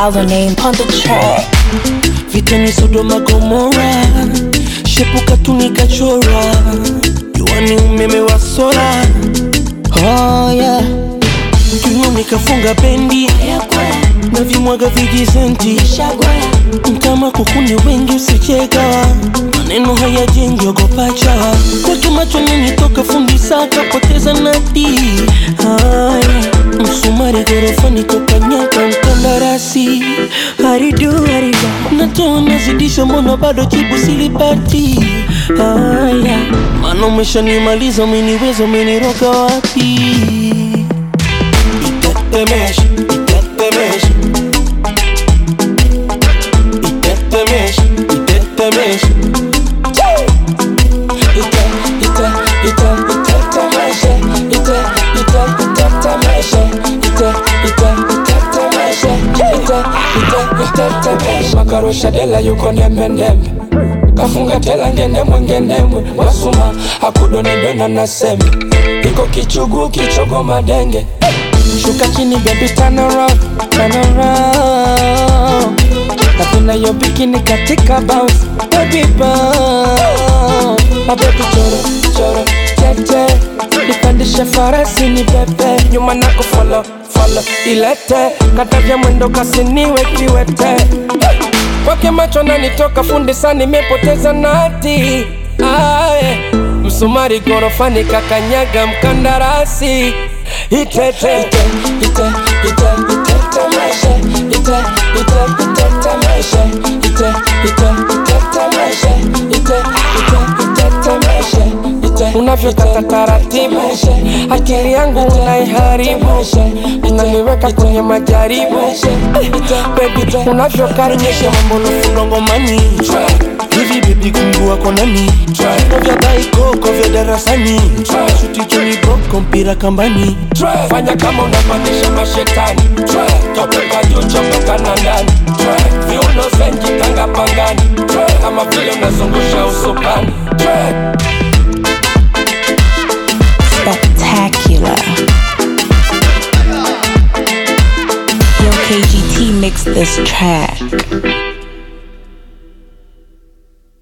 our name on the track. vita ni Sodoma Gomora, shepuka tu nikachora, jua ni umeme wa sola. Oh yeah, juu nikafunga bendi na vimwaga vijisenti kama kukundi wengi usicheka maneno hayajengi ogopa chawa kwake macho nanitoka fundi saka poteza nadi haya msumari gorofani kokanyaka mkandarasi haridu haridu natoa nazidisha mbona bado jibu silipati haya maana umeshanimaliza umeniweza umeniroga wapi itetemesha itetemesha itetemesha itetemesha ite ite ite itetemesha ite ite itetemesha ite ite itetemesha ite ite itetemesha makarusha dela yuko ndembendembe kafunga tela ngendemwe ngendemwe wasuma akudonedona na sembe iko kichugu kichogo madenge shuka chini baby turn around turn around napenda hiyo bikini katika bounce baby bounce my baby choro choro tete nipandishe farasi ni pepe nyuma nako folo folo ilete katavya mwendo kasiniwe kiwete kwake macho nanitoka fundi sa nimepoteza nati aye msumari gorofani kakanyaga mkandarasi itete ite ite ite itetemesha ite ite itetemesha ite ite itetemesha ite ite itetemesha ite unavyokata taratibu akili yangu unaiharibu unaniweka kwenye majaribu bebi unavyokaribisha mambo ndongomani hivi bebi kungu wako nani Viko vya daikoko vya darasani shuti chuni boko mpira kambani fanya kama unapandisha mashetani topeka juu chomoka na ndani viuno zenji tanga pangani kama vile unazungusha usukani Spectacular. Yo, KGT mixed this track.